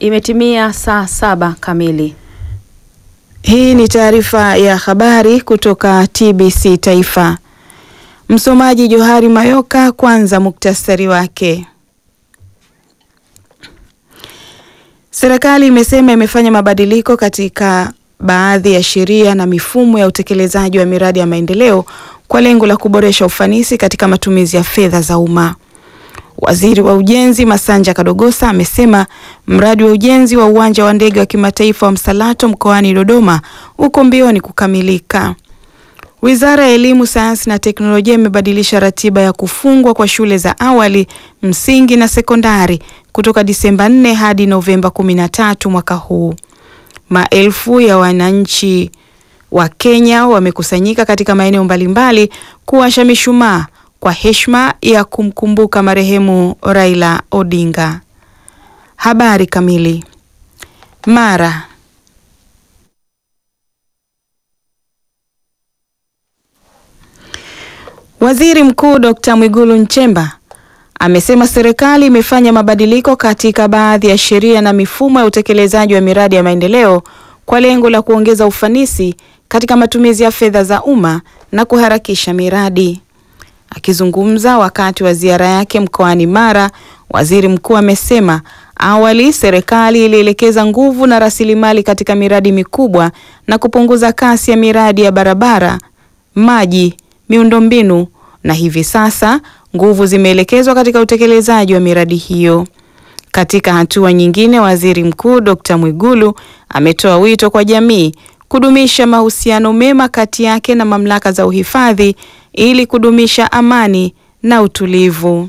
Imetimia saa saba kamili. Hii ni taarifa ya habari kutoka TBC Taifa. Msomaji Johari Mayoka. Kwanza muktasari wake. Serikali imesema imefanya mabadiliko katika baadhi ya sheria na mifumo ya utekelezaji wa miradi ya maendeleo kwa lengo la kuboresha ufanisi katika matumizi ya fedha za umma. Waziri wa Ujenzi Masanja Kadogosa amesema mradi wa ujenzi wa uwanja wa ndege wa kimataifa wa Msalato mkoani Dodoma uko mbioni kukamilika. Wizara ya Elimu, Sayansi na Teknolojia imebadilisha ratiba ya kufungwa kwa shule za awali, msingi na sekondari kutoka Disemba 4 hadi Novemba 13 mwaka huu. Maelfu ya wananchi wa Kenya wamekusanyika katika maeneo mbalimbali kuwasha mishumaa kwa heshima ya kumkumbuka marehemu Raila Odinga. Habari kamili. Mara Waziri Mkuu Dr. Mwigulu Nchemba amesema serikali imefanya mabadiliko katika baadhi ya sheria na mifumo ya utekelezaji wa miradi ya maendeleo kwa lengo la kuongeza ufanisi katika matumizi ya fedha za umma na kuharakisha miradi. Akizungumza wakati wa ziara yake mkoani Mara, waziri mkuu amesema awali serikali ilielekeza nguvu na rasilimali katika miradi mikubwa na kupunguza kasi ya miradi ya barabara, maji, miundombinu na hivi sasa nguvu zimeelekezwa katika utekelezaji wa miradi hiyo. Katika hatua nyingine, waziri mkuu Dr. Mwigulu ametoa wito kwa jamii kudumisha mahusiano mema kati yake na mamlaka za uhifadhi ili kudumisha amani na utulivu.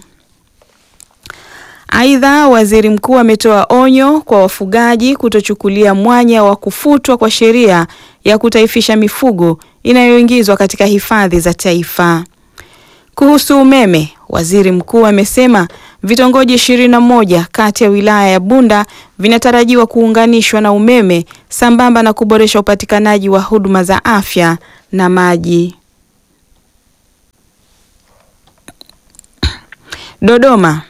Aidha, waziri mkuu ametoa onyo kwa wafugaji kutochukulia mwanya wa kufutwa kwa sheria ya kutaifisha mifugo inayoingizwa katika hifadhi za taifa. Kuhusu umeme, waziri mkuu amesema vitongoji ishirini na moja kati ya wilaya ya Bunda vinatarajiwa kuunganishwa na umeme sambamba na kuboresha upatikanaji wa huduma za afya na maji. Dodoma.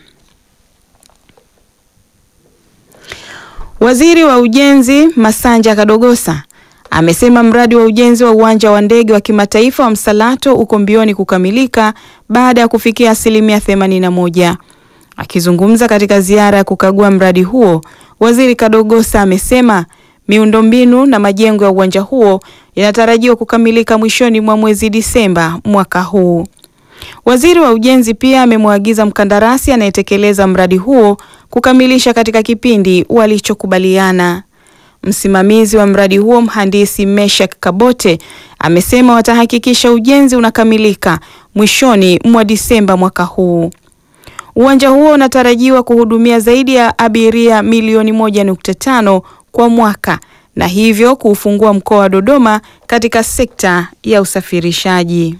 Waziri wa Ujenzi Masanja Kadogosa amesema mradi wa ujenzi wa uwanja wa ndege wa kimataifa wa Msalato uko mbioni kukamilika baada ya kufikia asilimia 81. Akizungumza katika ziara ya kukagua mradi huo, Waziri Kadogosa amesema miundombinu na majengo ya uwanja huo yanatarajiwa kukamilika mwishoni mwa mwezi Disemba mwaka huu. Waziri wa Ujenzi pia amemwagiza mkandarasi anayetekeleza mradi huo kukamilisha katika kipindi walichokubaliana. Msimamizi wa mradi huo mhandisi Meshak Kabote amesema watahakikisha ujenzi unakamilika mwishoni mwa Disemba mwaka huu. Uwanja huo unatarajiwa kuhudumia zaidi ya abiria milioni moja nukta tano kwa mwaka na hivyo kuufungua mkoa wa Dodoma katika sekta ya usafirishaji.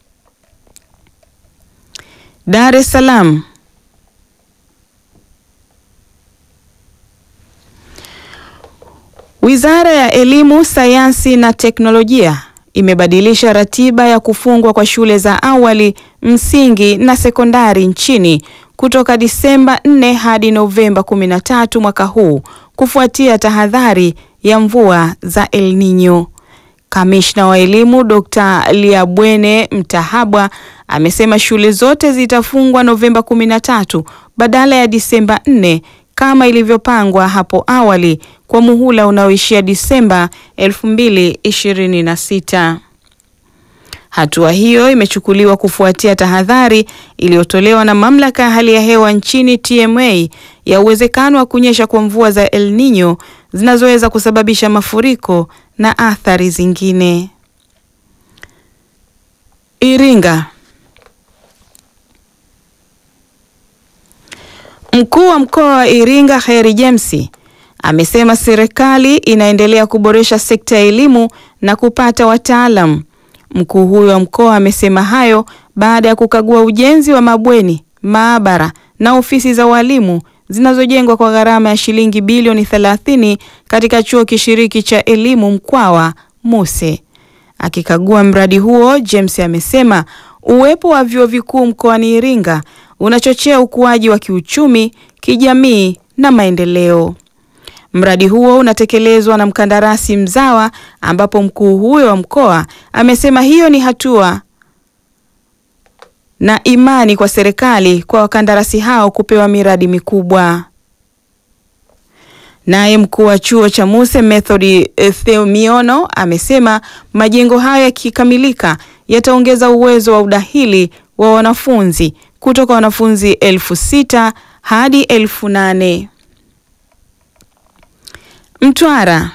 Dar es Salaam. Wizara ya Elimu, Sayansi na Teknolojia imebadilisha ratiba ya kufungwa kwa shule za awali, msingi na sekondari nchini kutoka Disemba 4 hadi Novemba 13 mwaka huu kufuatia tahadhari ya mvua za El Nino. Kamishna wa elimu Dr. Liabwene Mtahabwa amesema shule zote zitafungwa Novemba 13 badala ya Disemba 4 kama ilivyopangwa hapo awali kwa muhula unaoishia Disemba 2026. Hatua hiyo imechukuliwa kufuatia tahadhari iliyotolewa na mamlaka ya hali ya hewa nchini TMA ya uwezekano wa kunyesha kwa mvua za El Nino zinazoweza kusababisha mafuriko na athari zingine. Iringa. Mkuu wa mkoa wa Iringa Kheri James amesema serikali inaendelea kuboresha sekta ya elimu na kupata wataalamu. Mkuu huyo wa mkoa amesema hayo baada ya kukagua ujenzi wa mabweni, maabara na ofisi za walimu zinazojengwa kwa gharama ya shilingi bilioni 30 katika chuo kishiriki cha elimu Mkwawa Muse. Akikagua mradi huo, James amesema uwepo wa vyuo vikuu mkoani Iringa unachochea ukuaji wa kiuchumi, kijamii na maendeleo. Mradi huo unatekelezwa na mkandarasi mzawa, ambapo mkuu huyo wa mkoa amesema hiyo ni hatua na imani kwa serikali kwa wakandarasi hao kupewa miradi mikubwa. Naye mkuu wa chuo cha Muse Method Theumiono amesema majengo hayo yakikamilika yataongeza uwezo wa udahili wa wanafunzi kutoka wanafunzi elfu sita hadi elfu nane. Mtwara.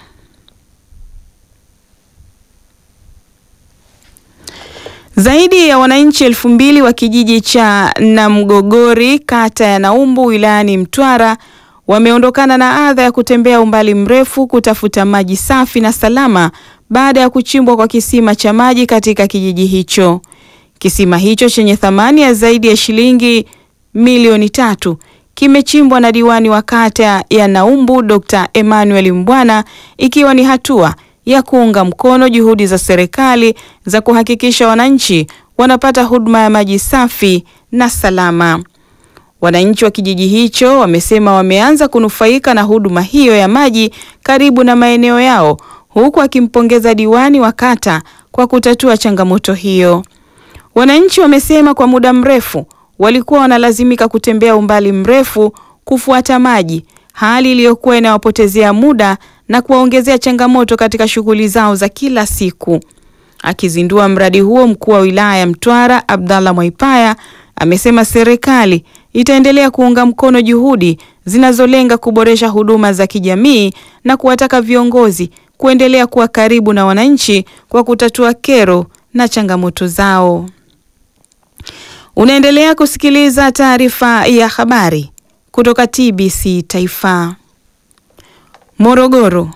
Zaidi ya wananchi elfu mbili wa kijiji cha Namgogori kata ya Naumbu wilayani Mtwara wameondokana na adha ya kutembea umbali mrefu kutafuta maji safi na salama baada ya kuchimbwa kwa kisima cha maji katika kijiji hicho. Kisima hicho chenye thamani ya zaidi ya shilingi milioni tatu kimechimbwa na diwani wa kata ya Naumbu Dr. Emmanuel Mbwana ikiwa ni hatua ya kuunga mkono juhudi za serikali za kuhakikisha wananchi wanapata huduma ya maji safi na salama. Wananchi wa kijiji hicho wamesema wameanza kunufaika na huduma hiyo ya maji karibu na maeneo yao, huku akimpongeza diwani wa kata kwa kutatua changamoto hiyo. Wananchi wamesema kwa muda mrefu walikuwa wanalazimika kutembea umbali mrefu kufuata maji, hali iliyokuwa inawapotezea muda na kuwaongezea changamoto katika shughuli zao za kila siku. Akizindua mradi huo, mkuu wa wilaya ya Mtwara Abdallah Mwaipaya amesema serikali itaendelea kuunga mkono juhudi zinazolenga kuboresha huduma za kijamii na kuwataka viongozi kuendelea kuwa karibu na wananchi kwa kutatua kero na changamoto zao. Unaendelea kusikiliza taarifa ya habari kutoka TBC Taifa. Morogoro.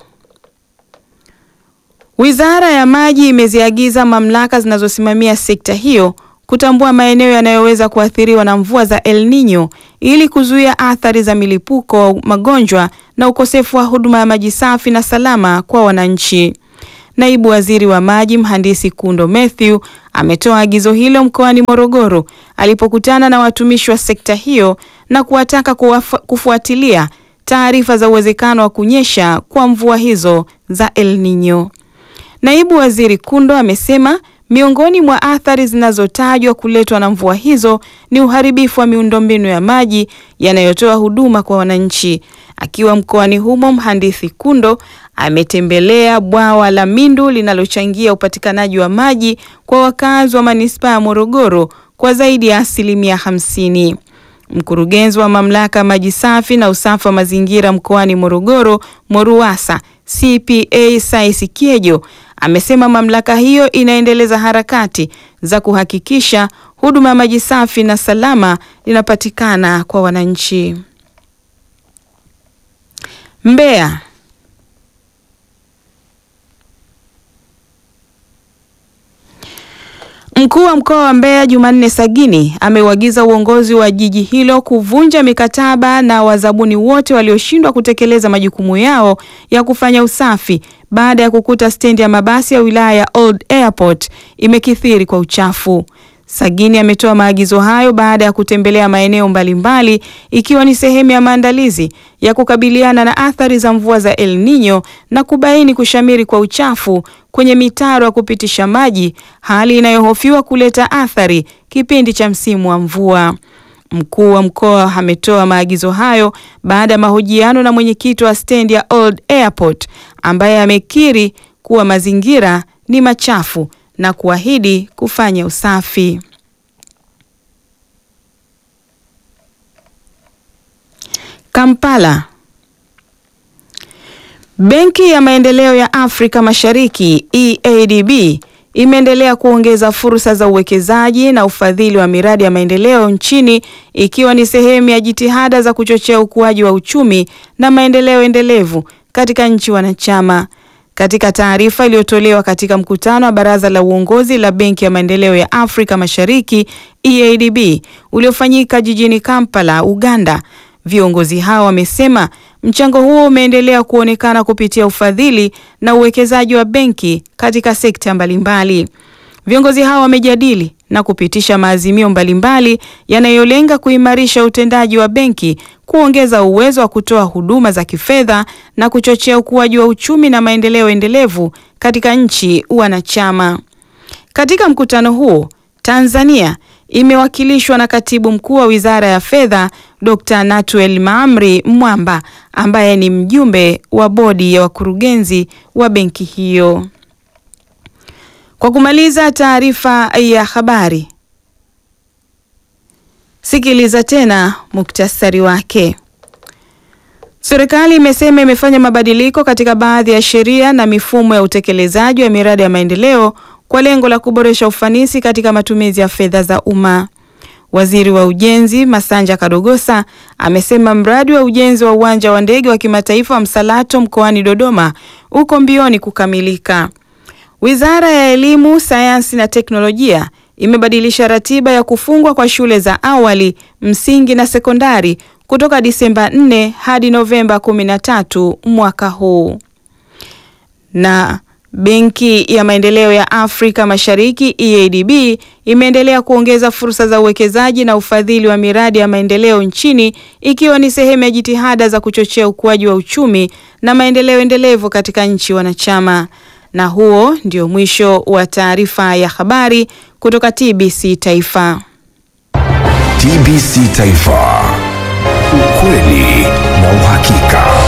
Wizara ya Maji imeziagiza mamlaka zinazosimamia sekta hiyo kutambua maeneo yanayoweza kuathiriwa na mvua za El Nino ili kuzuia athari za milipuko wa magonjwa na ukosefu wa huduma ya maji safi na salama kwa wananchi. Naibu Waziri wa Maji Mhandisi Kundo Mathew ametoa agizo hilo mkoani Morogoro alipokutana na watumishi wa sekta hiyo na kuwataka kufuatilia taarifa za uwezekano wa kunyesha kwa mvua hizo za El Nino. Naibu Waziri Kundo amesema miongoni mwa athari zinazotajwa kuletwa na mvua hizo ni uharibifu wa miundombinu ya maji yanayotoa huduma kwa wananchi. Akiwa mkoani humo, Mhandisi Kundo ametembelea bwawa la Mindu linalochangia upatikanaji wa maji kwa wakazi wa manispaa ya Morogoro kwa zaidi ya asilimia hamsini. Mkurugenzi wa mamlaka ya maji safi na usafi wa mazingira mkoani Morogoro, MORUWASA, CPA Saisi Kiejo amesema mamlaka hiyo inaendeleza harakati za kuhakikisha huduma ya maji safi na salama linapatikana kwa wananchi. Mbeya. Mkuu wa mkoa wa Mbeya Jumanne Sagini ameuagiza uongozi wa jiji hilo kuvunja mikataba na wazabuni wote walioshindwa kutekeleza majukumu yao ya kufanya usafi baada ya kukuta stendi ya mabasi ya wilaya ya Old Airport imekithiri kwa uchafu. Sagini ametoa maagizo hayo baada ya kutembelea maeneo mbalimbali ikiwa ni sehemu ya maandalizi ya kukabiliana na athari za mvua za El Nino na kubaini kushamiri kwa uchafu kwenye mitaro ya kupitisha maji, hali inayohofiwa kuleta athari kipindi cha msimu wa mvua. Mkuu wa mkoa ametoa maagizo hayo baada ya mahojiano na mwenyekiti wa stendi ya Old Airport ambaye amekiri kuwa mazingira ni machafu na kuahidi kufanya usafi. Kampala. Benki ya Maendeleo ya Afrika Mashariki EADB imeendelea kuongeza fursa za uwekezaji na ufadhili wa miradi ya maendeleo nchini ikiwa ni sehemu ya jitihada za kuchochea ukuaji wa uchumi na maendeleo endelevu katika nchi wanachama. Katika taarifa iliyotolewa katika mkutano wa baraza la uongozi la Benki ya Maendeleo ya Afrika Mashariki EADB uliofanyika jijini Kampala, Uganda, viongozi hao wamesema mchango huo umeendelea kuonekana kupitia ufadhili na uwekezaji wa benki katika sekta mbalimbali. Viongozi hao wamejadili na kupitisha maazimio mbalimbali yanayolenga kuimarisha utendaji wa benki kuongeza uwezo wa kutoa huduma za kifedha na kuchochea ukuaji wa uchumi na maendeleo endelevu katika nchi wanachama. Katika mkutano huo, Tanzania imewakilishwa na Katibu Mkuu wa Wizara ya Fedha, Dr. Natuel Maamri Mwamba ambaye ni mjumbe wa bodi ya wakurugenzi wa benki hiyo. Kwa kumaliza taarifa ya habari, sikiliza tena muktasari wake. Serikali imesema imefanya mabadiliko katika baadhi ya sheria na mifumo ya utekelezaji wa miradi ya maendeleo kwa lengo la kuboresha ufanisi katika matumizi ya fedha za umma. Waziri wa Ujenzi Masanja Kadogosa amesema mradi wa ujenzi wa uwanja wa ndege wa kimataifa wa Msalato mkoani Dodoma uko mbioni kukamilika. Wizara ya Elimu, Sayansi na Teknolojia imebadilisha ratiba ya kufungwa kwa shule za awali, msingi na sekondari kutoka Disemba 4 hadi Novemba 13 mwaka huu. Na Benki ya Maendeleo ya Afrika Mashariki EADB imeendelea kuongeza fursa za uwekezaji na ufadhili wa miradi ya maendeleo nchini ikiwa ni sehemu ya jitihada za kuchochea ukuaji wa uchumi na maendeleo endelevu katika nchi wanachama. Na huo ndio mwisho wa taarifa ya habari kutoka TBC Taifa. TBC Taifa. Ukweli na uhakika.